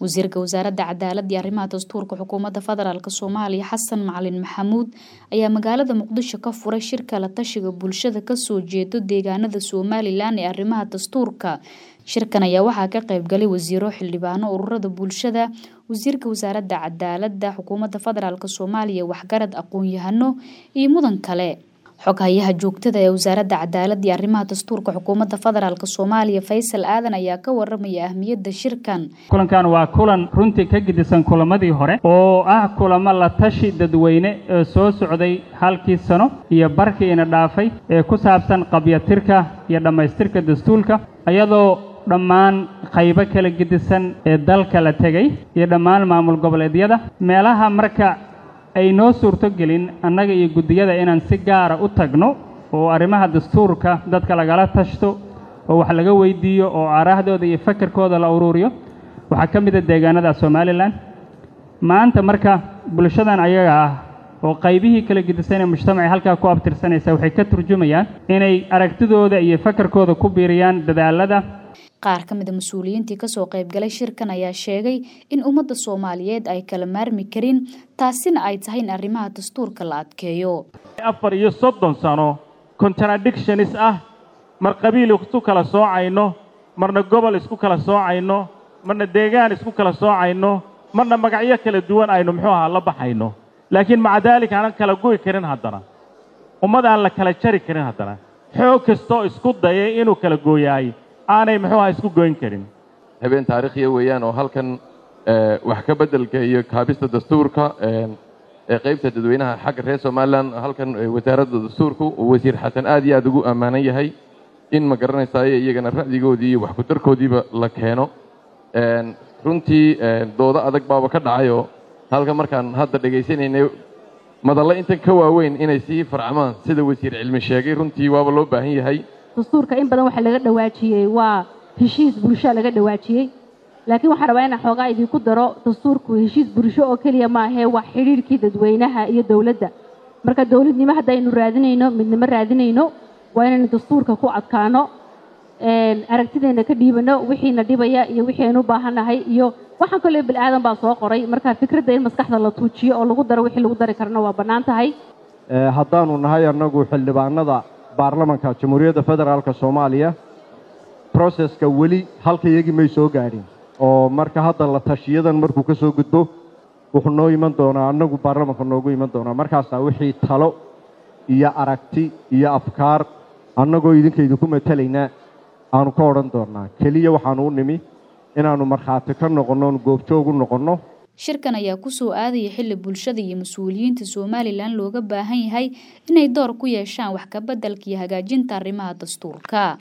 wasiirka wasaaradda cadaaladda iyo arrimaha dastuurka xukuumadda federaalk soomaaliya xasan macalin maxamuud ayaa magaalada muqdisho ka furay shirka la tashiga bulshada kasoo jeedo deegaanada somalilan ee arrimaha dastuurka shirkan ayaa waxaa ka qaybgalay wasiiro xildhibaano ururada bulshada wasiirka wasaaradda cadaaladda xukuumadda federaalk soomaaliya waxgarad aqoon-yahano iyo mudan kale xoghayaha joogtada ee wasaaradda cadaaladda iyo arrimaha dastuurka xukuumadda federaalk soomaaliya faysal aadan ayaa ka waramaya ahmiyadda shirkan kulankan waa kulan runtii ka gedisan kulamadii hore oo ah kulamo la tashi dadweyne ee soo socday halkii sano iyo barkiina dhaafay ee ku saabsan qabyatirka iyo dhammaystirka dastuurka iyadoo dhammaan qaybo kala gedisan ee dalka la tegay iyo dhammaan maamul goboleedyada meelaha marka ay noo suurtogelin annaga iyo guddiyada inaan si gaara u tagno oo arrimaha dastuurka dadka lagala tashto oo wax laga weydiiyo oo aaraahdooda iyo fakarkooda la uruuriyo waxaa ka mid a deegaanada somalilan maanta marka bulshadan ayaga ah oo qaybihii kala gedisan ee mujtamaca halkaa ku abtirsanaysa waxay ka turjumayaan inay aragtidooda iyo fakarkooda ku biiriyaan dadaalada qaar ka mid a mas-uuliyiintii kasoo qaybgalay shirkan ayaa sheegay in ummadda soomaaliyeed ay kala maarmi karin taasina ay tahay in arrimaha dastuurka la adkeeyo afar iyo soddon sano contradictionis ah mar qabiil isku kala soocayno marna gobol isku kala soocayno marna deegaan isku kala soocayno marna magacyo kala duwan aynu muxuu ahaa la baxayno laakiin maca daalika aanan kala goy karin haddana ummad aan la kala jari karin haddana xoog kastoo isku dayay inuu kala gooyaay aanay muxuu aha isku goyn karin habeen taariikhiya weeyaan oo halkan wax ka beddelka iyo kaabista dastuurka ee qaybta dadweynaha xagga reer somalilan halkan wasaaradda dastuurku uu wasiir xasan aad iyo aad ugu ammaanan yahay in ma garanaysaaye iyagana ra'digoodii iyo waxkutarkoodiiba la keeno runtii doodo adag baaba ka dhacayoo halkan markaan hadda dhegaysanaynay madalle intan ka waaweyn inay sii farcamaan sida wasiir cilmi sheegay runtii waaba loo baahan yahay dastuurka in badan waxaa laga dhawaajiyey waa heshiis bulshoa laga dhawaajiyey laakiin waxaan rabaa inaan xoogaa idinku daro dastuurku heshiis bulsho oo keliya maahee waa xidhiirhkii dadweynaha iyo dowladda marka dowladnimo haddaynu raadinayno midnimo raadinayno waa inaynu dastuurka ku adkaano aragtideenna ka dhiibano wixiina dhibaya iyo wixii aynu u baahannahay iyo waxaan kaloo bilaadan baa soo qoray marka fikradda in maskaxda la tuujiyo oo lagu daro wixii lagu dari karana waa bannaan tahay haddaanu nahay annagu xildhibaanada baarlamanka jamhuuriyadda federaalk soomaaliya broseska weli halka iyagii may soo gaadhin oo marka hadda la tashiyadan markuu ka soo gudbo wuxuu noo iman doonaa annagu baarlamanka noogu iman doonaa markaasaa wixii talo iyo aragti iyo afkaar annagoo idinka idinku matelaynaa aanu ka odhan doonnaa keliya waxaanu u nimi inaannu markhaati ka noqonno oonu goobjoog u noqonno shirkan ayaa kusoo aadaya xilli bulshada iyo mas-uuliyiinta somalilan looga baahan yahay inay door ku yeeshaan wax kabeddelka iyo hagaajinta arrimaha dastuurka